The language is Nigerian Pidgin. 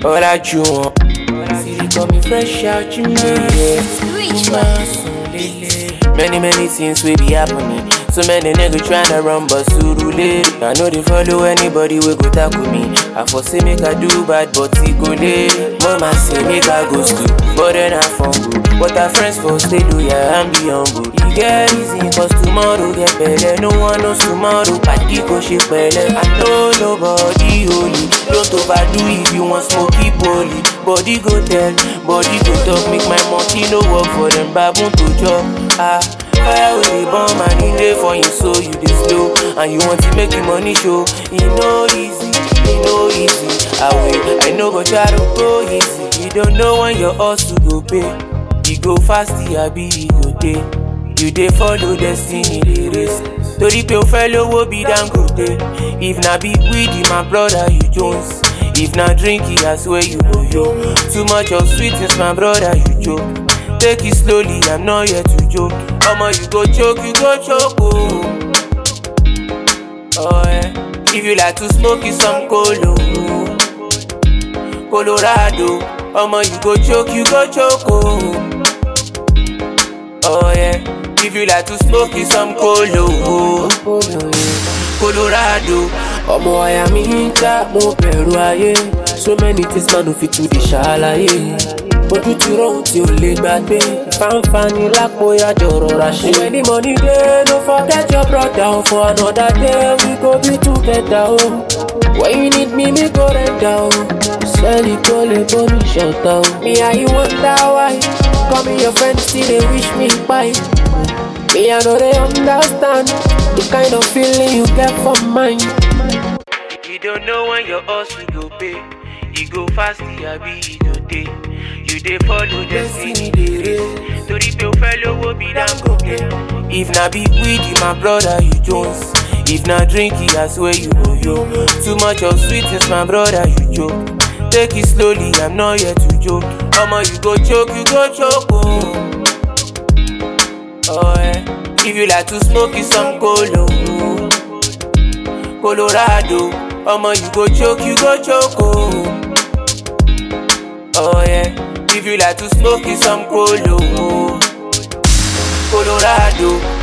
ọ̀làjú wọn. City call me fresh out you know. Rich Many many things will be happening. So many niggas tryna run but suru late. I know they follow anybody we go tackle me. I for say make I do bad but he go late. Mama say make I go school, but then I fumble. But our friends for stay loyal and be humble. E get easy cause tomorrow get better. No one knows tomorrow. Padi go shake pẹ̀lẹ́. I know nobody holy. Don't overdo if you want smoky poly. Body go tell, body go talk. Make my monkey no work for them baboon to chop. Ah. Fire with the bomb and e dey for you so you dey slow and you want to make the money show. E no easy, e no easy. I will, I know but try to go easy. You don't know when your hustle go pay. You go fast, abi you go dey. You dey follow destiny dey race. Torí pé o fẹ́ lówó bí Dangote. If na big weed, my brother you Jones. If na drink, I swear you go yo. Too much of sweetness, my brother you joke. Take it slowly, I'm not here to joke. Omo, you go choke, you go choke, oh. Oh, yeah. If you like to smoke, you some colo. Colorado. Omo, you go choke, you go choke, oh. Oh, yeah. If you like to smoke, you some colo. Colorado. ọmọ àyà mi ń já mo bẹ̀rù ayé so many things man no fit to dey ṣàlàyé ojú ti rohun tí o lè gbàgbé fáńfàní lápò ìyájọ rọra ṣe. when the money dey no forget your brother o for another day we go be together o when you need me me go render o sẹ́ẹ̀lì tó lè bómi ṣọ̀tá o. me and you wonder why call me your friend still dey wish me kpai. Me, I know they understand the kind of feeling you get from mine. You don't know when your hustle go pay. You go fast, abi you go dey. You dey follow destiny dey race. Torí pé o fẹ́ lówó bí Dangote. If na big weed, my brother you Jones. If na drink, I swear you go yo. Too much of sweetness, my brother you joke. Take it slowly, I'm not here to joke. Omo, you go choke, you go choke, oh. Oh yeah. If you like to smoke, you some colo. Colorado. Omo, you go choke, you go choke, oh. Oh yeah. If you like to smoke, you some colo. Colorado.